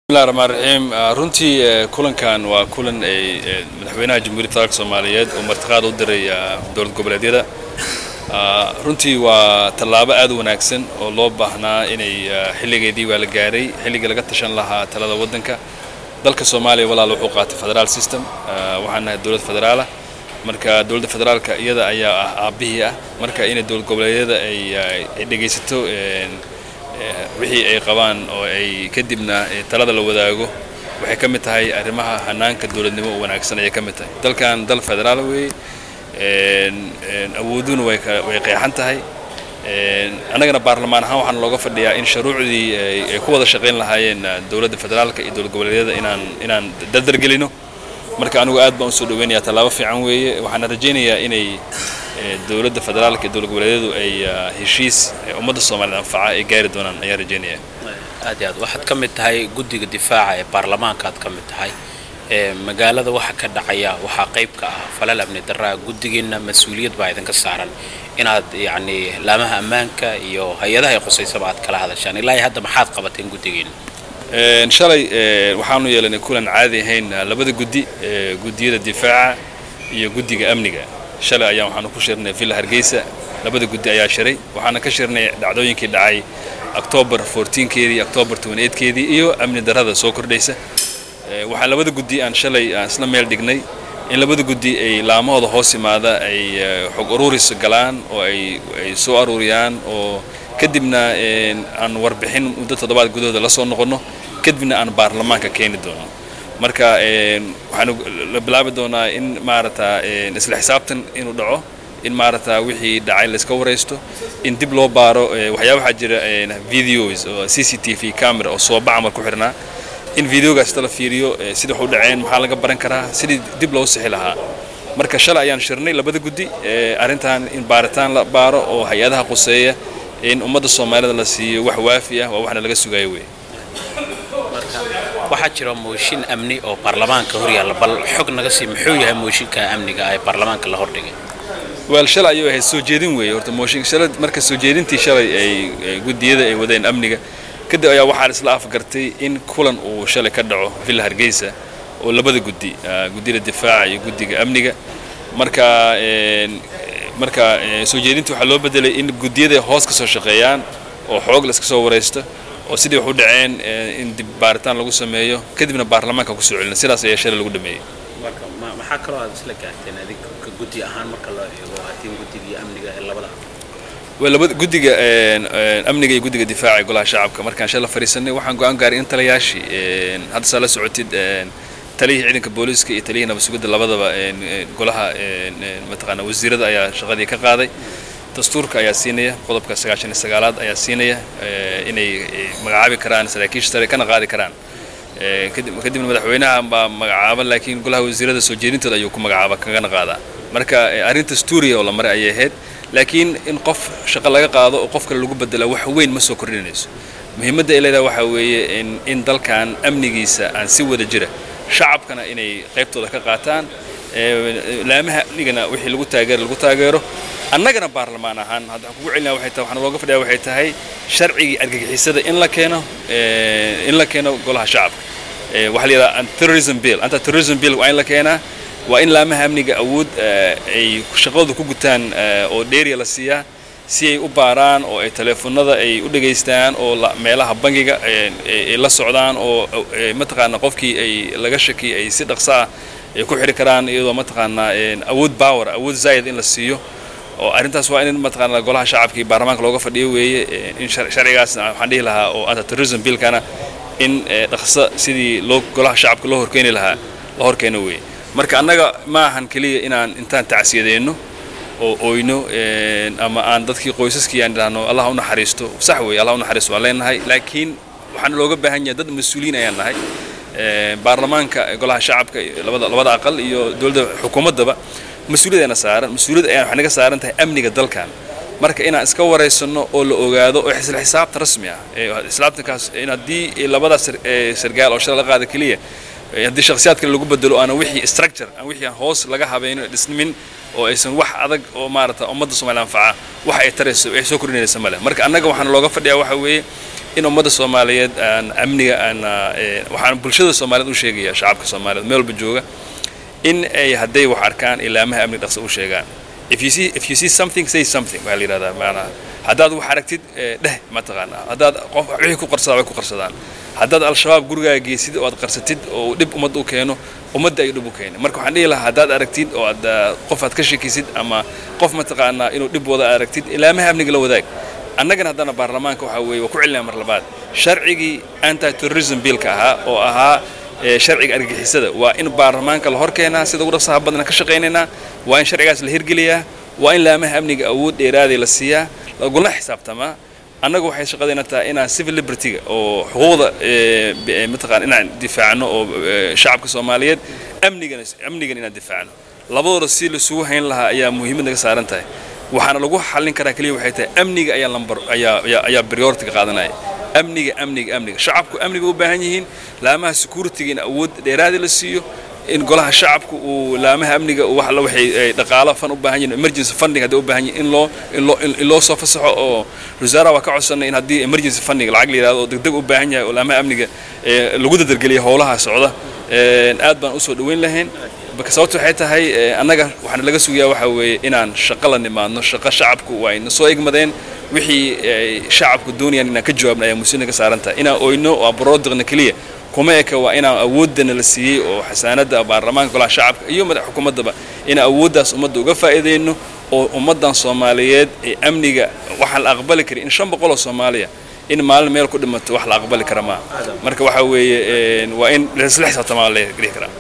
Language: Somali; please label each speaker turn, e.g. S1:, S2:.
S1: bismillahi raxmaan raxiim runtii kulankan waa kulan ay madaxweynaha jamhuuriyadda federaalka soomaaliyeed oo martiqaad u diray dowlad goboleedyada runtii waa tallaabo aad u wanaagsan oo loo baahnaa inay xilligeedii waa la gaaray xilligii laga tashan lahaa talada waddanka dalka soomaaliya walaal wuxuu qaatay federaal system waxaan nahay dowlad federaala marka dowladda federaalka iyada ayaa ah aabbihii ah marka inay dowlad goboleedyada ay dhegaysato wixii ay qabaan oo ay kadibna talada la wadaago waxay ka mid tahay arrimaha hanaanka dowladnimo oo wanaagsan ayay ka mid tahay dalkan dal federaal weeye awooduna way qeexan tahay annagana baarlamaan ahaan waxaan looga fadhiyaa in shuruucdii ay ku wada shaqayn lahaayeen dowladda federaalka iyo dowlad goboleedyada inaan inaan dardargelino marka anigu aad baan usoo dhaweynayaa tallaabo fiican weeye waxaana rajaynayaa inay dowladda federaalka iyo dowlad goboleedyadu ay heshiis ummadda soomaaliyed anfaca ay gaari doonaan ayaan rajaynaya
S2: aad iyo aad waxaad ka mid tahay guddiga difaaca ee baarlamaanka aad ka mid tahay magaalada waxa ka dhacaya waxaa qayb ka ah falal amni daraa guddigiinna mas-uuliyad baa idinka saaran inaad yacni laamaha ammaanka iyo hay-adaha ay qusaysaba aad kala hadashaan ilaa iyo hadda maxaad qabateen guddigiinna
S1: shalay waxaanu yeelanay kulan caadi ahayn labada guddi guddiyada difaaca iyo guddiga amniga shalay ayaan waxaanu ku shirnay villa hargeysa labada guddi ayaa shiray waxaana ka shirnay dhacdooyinkii dhacay octoobar keedii octoobar keedii iyo amni darrada soo kordhaysa waxaa labada guddi aan shalay aan isla meel dhignay in labada guddi ay laamahooda hoos imaada ay xog ururis galaan oo ay soo aruuriyaan oo kadibna aan warbixin muddo toddobaad gudahooda la soo noqonno kadibna aan baarlamaanka keeni doono marka waxaanu la bilaabi doonaa in maarata isla xisaabtan inuu dhaco in maarata wixii dhacay layska waraysto in dib loo baaro waxyaa waxaa jira videos oo c c t v camera oo sooba camal ku xirnaa in videogaas la fiiriyo sida wax u dhaceen maxaa laga baran karaa sidii dib loo sixi lahaa marka shalay ayaan shirnay labada guddi arrintan in baaritaan la baaro oo hay-adaha quseeya in ummadda soomaalida la siiyo wax waafi ah waa waxna laga sugayo wey
S2: waxaa jira mooshin amni oo baarlamaanka hor yaalla bal xog naga sii muxuu yahay mooshinka amniga ee baarlamaanka la hordhigay
S1: wel shalay ayuu ahayd soo jeedin weeye horta mooshin shalay marka soo jeedintii shalay ay guddiyada ay wadeen amniga kadib ayaa waxaa isla afgartay in kulan uu shalay ka dhaco villa hargeysa oo labada guddi guddiyada difaaca iyo guddiga amniga marka marka soo jeedintii waxaa loo bedelay in guddiyada hoos ka soo shaqeeyaan oo xoog la iska soo waraysto oo sidii wax u dhaceen in dib baaritaan lagu sameeyo kadibna baarlamaanka kusoo celina sidaas ayaa shalay lagu dhameeyey
S2: maxaa kaloo aad isla gaarteen adig guddi ahaan marka loo eego hatiin guddigii amniga ee labada
S1: labada guddiga amniga iyo guddiga difaaca ee golaha shacabka markaan shala fadhiisanay waxaan go-aan gaaray in talayaashii hadda saa la socotid taliyihii ciidanka booliiska iyo taliyihii nabad sugidda labadaba golaha mataqaana wasiirada ayaa shaqadii ka qaaday dastuurka ayaa siinaya qodobka sagaashan iyo sagaalaad ayaa siinaya inay magacaabi karaan saraakiisha sare kana qaadi karaan kadibna madaxweynaha baa magacaaba laakiin golaha wasiirada soo jeedintooda ayuu ku magacaaba kagana qaadaa marka arrin dastuuriya oo la maray ayay ahayd laakiin in qof shaqo laga qaado oo qof kale lagu bedela wax weyn ma soo kordhinayso muhiimadda ay leedahay waxaa weeye in dalkan amnigiisa aan si wada jira shacabkana inay qaybtooda ka qaataan laamaha amnigana wixii lagu taageero lagu taageero annagana baarlamaan ahaan hadda waxaan kugu celinaa waxay tahay waxaan looga fadhiyaa waxay tahay sharcigii argagixisada in la keeno in la keeno golaha shacabka waxaa la yidhaha terrorism bill anta terrorism bill waa in la keenaa waa in laamaha amniga awood ay shaqadooda ku gutaan oo dheeriya la siiyaa si ay u baaraan oo ay teleefonada ay u dhegaystaan oo meelaha bangiga ay la socdaan oo mataqaana qofkii ay laga shakiyay ay si dhaqso ah ay ku xidhi karaan iyadoo mataqaanaa awood power awood zaayid in la siiyo oo arrintaas waa in mataqaana golaha shacabka iyo baarlamaanka looga fadhiyo weeye in sharcigaasna waxaan dhihi lahaa oo anta terrorism billkana in dhaqso sidii loo golaha shacabka loo horkeeni lahaa la horkeeno weeye marka annaga ma ahan keliya inaan intaan tacsiyadeenno oo oyno ama aan dadkii qoysaskii aan idhaahno allah u naxariisto sax weeye allah u naxariisto waan leenahay laakiin waxaana looga baahan yahay dad mas-uuliyiin ayaan nahay baarlamaanka golaha shacabka labada labada aqal iyo dowladda xukuumaddaba mas-uuliyad ayna saaran mas-uuliyad ayaan waxay naga saaran tahay amniga dalkan marka inaan iska waraysanno oo la ogaado oo isla xisaabta rasmi ah islaabtankaas in haddii labadaas sargaal oo shala la qaada keliya haddii shakhsiyaad kale lagu bedelo aana wixii structure aan wixii aan hoos laga habayno dhismin oo aysan wax adag oo maarata ummadda soomaaliya anfaca wax ay tarayso ay soo kordhinaysa male marka annaga waxaana looga fadhiyaa waxa weeye in ummadda soomaaliyeed aan amniga aan waxaan bulshada soomaaliyeed u sheegaya shacabka soomaaliyeed meel walba jooga in ay hadday wax arkaan ilaamaha amniga dhaqso u sheegaan if you see if you see something say something waxaa la yidhahdaa maanaha haddaad wax aragtid dheh mataqaanaa haddaad qof wixii ku qarsadaa way ku qarsadaan haddaad al-shabaab gurigaaga geysid oo aad qarsatid oo dhib ummadda u keeno ummadda ay dhib u keeni marka waxaan dhihi lahaa haddaad aragtid oo aad qof aad ka shekisid ama qof mataqaanaa inuu dhib wada aragtid ilaamaha amniga la wadaag annagana haddana baarlamaanka waxaa weeye waa ku celinaya mar labaad sharcigii anti terrorism billka ahaa oo ahaa sharciga argagixisada waa in baarlamaanka la hor keenaa sida ugu dhaqsaha badna ka shaqaynaynaa waa in sharcigaas la hirgeliyaa waa in laamaha amniga awood dheeraaday la siiyaa lagula xisaabtamaa annagu waxay shaqadayna tahay inaan civil libertyga oo xuquuqda mataqaan inaan difaacno oo shacabka soomaaliyeed amnigana amnigan inaan difaacno labadooda si laisugu hayn lahaa ayaa muhiimad naga saaran tahay waxaana lagu xallin karaa keliya waxay tahay amniga ayaa lambar ayaa ayaa ayaa priority-ga qaadanaya amniga amniga amniga shacabku amniga u baahan yihiin laamaha security-ga in awood dheeraadi la siiyo in golaha shacabku uu laamaha amniga wax la waxay dhaqaalo fan u baahan yihiin emergency funding haddii u baahan yihiin in loo in loo in loo soo fasaxo oo wasaaraha waa ka codsanay in haddii emergency funding lacag la yidhahdo oo degdeg u baahan yahay oo laamaha amniga lagu dadargeliya howlaha socda aad baan usoo dhaweyn lahayn marka sababta waxay tahay annaga waxaana laga sugayaa waxa weeye inaan shaqo la nimaadno shaqo shacabku waa ayna soo egmadeen wixii shacabku doonayaan inaan ka jawaabna ayaa musiina ka saaran tahay inaan oyno oo abrodiqna keliya kuma eka waa inaan awoodana la siiyey oo xasaanadda baarlamaanka golaha shacabka iyo madax xukuumaddaba inaan awooddaas ummadda uga faa'iidayno oo ummaddan soomaaliyeed ee amniga waxaan la aqbali karin in shan boqol oo soomaaliya in maalin meel ku dhimato wax la aqbali kara maaha marka waxa weeye waa in isla xisaabtamaa la dhihi karaa